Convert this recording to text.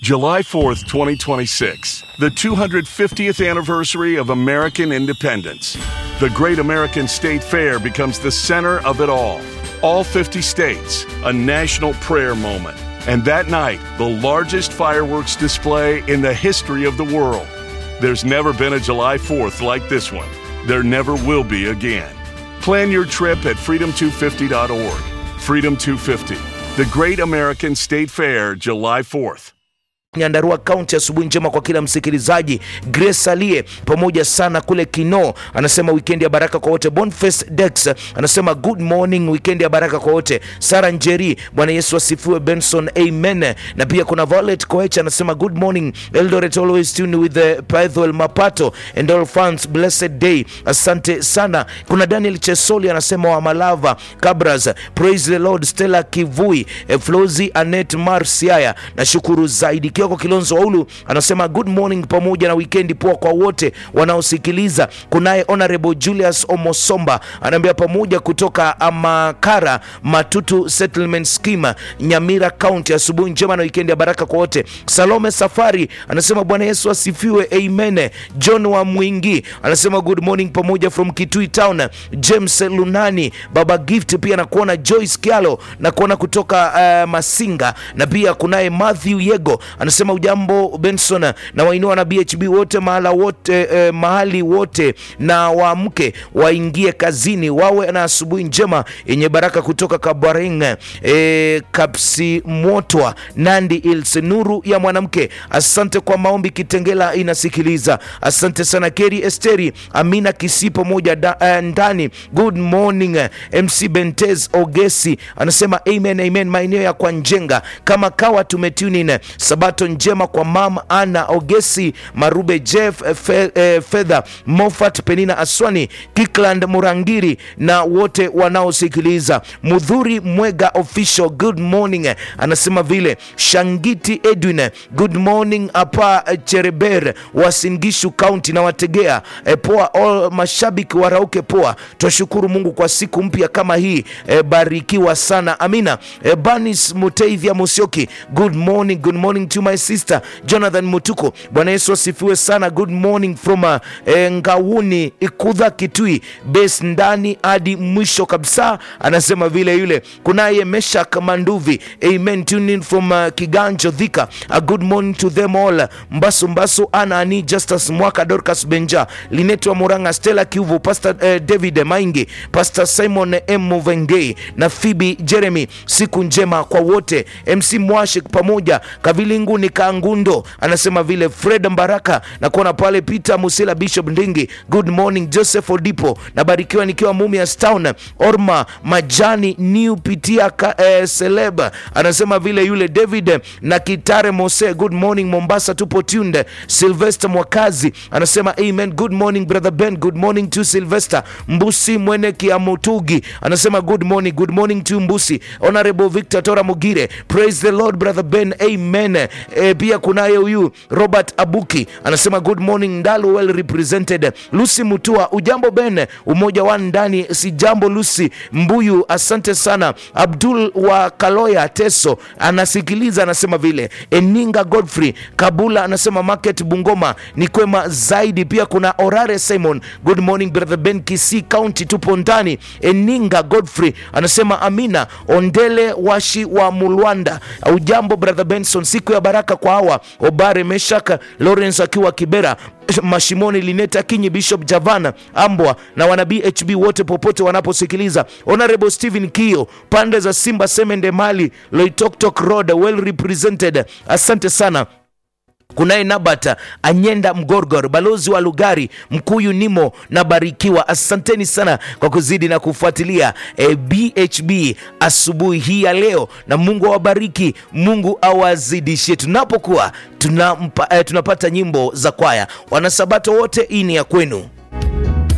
July 4th, 2026, the 250th anniversary of American independence. The Great American State Fair becomes the center of it all. All 50 states, a national prayer moment. And that night, the largest fireworks display in the history of the world. There's never been a July 4th like this one. There never will be again. Plan your trip at freedom250.org. Freedom 250, the Great American State Fair, July 4th. Nyandarua County, asubuhi njema kwa kila msikilizaji. Grace Alie pamoja sana kule Kino anasema weekend ya baraka kwa wote. Boniface Dex anasema good morning, weekend ya baraka kwa wote. Sara Njeri, Bwana Yesu asifiwe. Benson, amen. Na pia kuna Violet Koech anasema good morning Eldoret, always tuned with the Paithwell Mapato and all fans, blessed day. Asante sana. Kuna Daniel Chesoli anasema wa Malava Kabras, praise the Lord. Stella Kivui, eh, Flozi Anet Marsiaya, nashukuru zaidi. Kioko Kilonzo Waulu anasema good morning pamoja na wikendi poa kwa wote wanaosikiliza. Kunaye Honorable Julius Omosomba anaambia pamoja kutoka Amakara Matutu Settlement Scheme Nyamira County, asubuhi njema na wikendi ya baraka kwa wote. Salome Safari anasema Bwana Yesu asifiwe, amen. John wa Mwingi anasema good morning pamoja from Kitui Town. James Lunani, Baba Gift pia nakuona, Joyce Kialo nakuona kutoka uh, Masinga, na pia kunaye Matthew Yego anasema ujambo Benson na wainua na BHB wote mahala wote eh, mahali wote na waamke waingie kazini wawe na asubuhi njema yenye baraka kutoka Kabaring eh, Kapsi Motwa Nandi Hills nuru ya mwanamke. Asante kwa maombi, Kitengela inasikiliza. Asante sana Keri Esteri Amina Kisi pamoja da, eh, ndani. Good morning eh, MC Bentez Ogesi anasema amen, amen. Maeneo ya kwa Njenga kama kawa tumetune in sabato njema kwa mam Ana Ogesi Marube Jeff eh, fe, eh, Fedha Moffat Penina Aswani Kikland Murangiri na wote wanaosikiliza. Mudhuri Mwega official good morning eh, anasema vile Shangiti Edwin eh, good morning hapa eh, Chereber Wasingishu County na wategea eh, poa all mashabiki warauke poa. Twashukuru Mungu kwa siku mpya kama hii eh, barikiwa sana amina. Eh, Banis Muteithia Musioki good morning good morning to my sister Jonathan Mutuko. Bwana Yesu asifiwe sana. Good morning from uh, eh, Ngauni Ikudha Kitui base ndani hadi mwisho kabisa, anasema vile yule. Kunaye Meshak Manduvi amen tune in from uh, Kiganjo Dhika. A good morning to them all. Mbasu Mbasu Ana Ani Justus Mwaka Dorcas Benja Linetwa Muranga Stella Kiuvu Pastor eh, David Maingi Pastor Simon M Muvengei na Phoebe Jeremy. Siku njema kwa wote. MC Mwashik pamoja Kavilinguni Kangundo anasema vile Fred Mbaraka na kuona pale Peter Musila Bishop Ndingi. Good morning Joseph Odipo, nabarikiwa nikiwa Mumias Town. Orma Majani New Pitia ka, eh, Celeb anasema vile yule David na Kitare Mose. Good morning Mombasa, tupo tunde. Sylvester Mwakazi anasema amen. Good morning brother Ben, good morning to Sylvester Mbusi Mwene Kiamutugi anasema good morning, good morning to Mbusi. Honorable Victor Tora Mugire, praise the Lord brother Ben, amen. E, pia kunaye huyu Robert Abuki anasema good morning Ndalu, well represented. Lucy Mutua, ujambo Ben, umoja wa ndani, si jambo Lucy Mbuyu, asante sana. Abdul wa Kaloya Teso anasikiliza, anasema vile. Eninga Godfrey Kabula anasema market Bungoma ni kwema zaidi. Pia kuna Orare Simon, good morning brother Ben, Kisii County tupo ndani. Eninga Godfrey anasema amina. Ondele Washi wa Mulwanda, ujambo brother Benson, siku ya baraka kwa hawa Obare Meshaka Lawrence akiwa Kibera Mashimoni Lineta Kinyi Bishop Javana Ambwa na wana BHB wote popote wanaposikiliza. Honorable Stephen Kio pande za Simba Semende Mali Loitoktok Road well represented. Asante sana. Kunaye Nabata Anyenda Mgorgor, balozi wa Lugari Mkuyu Nimo na Barikiwa. Asanteni sana kwa kuzidi na kufuatilia e, BHB asubuhi hii ya leo, na Mungu awabariki, Mungu awazidishie tunapokuwa tunampa, e, tunapata nyimbo za kwaya. Wanasabato wote, hii ni ya kwenu.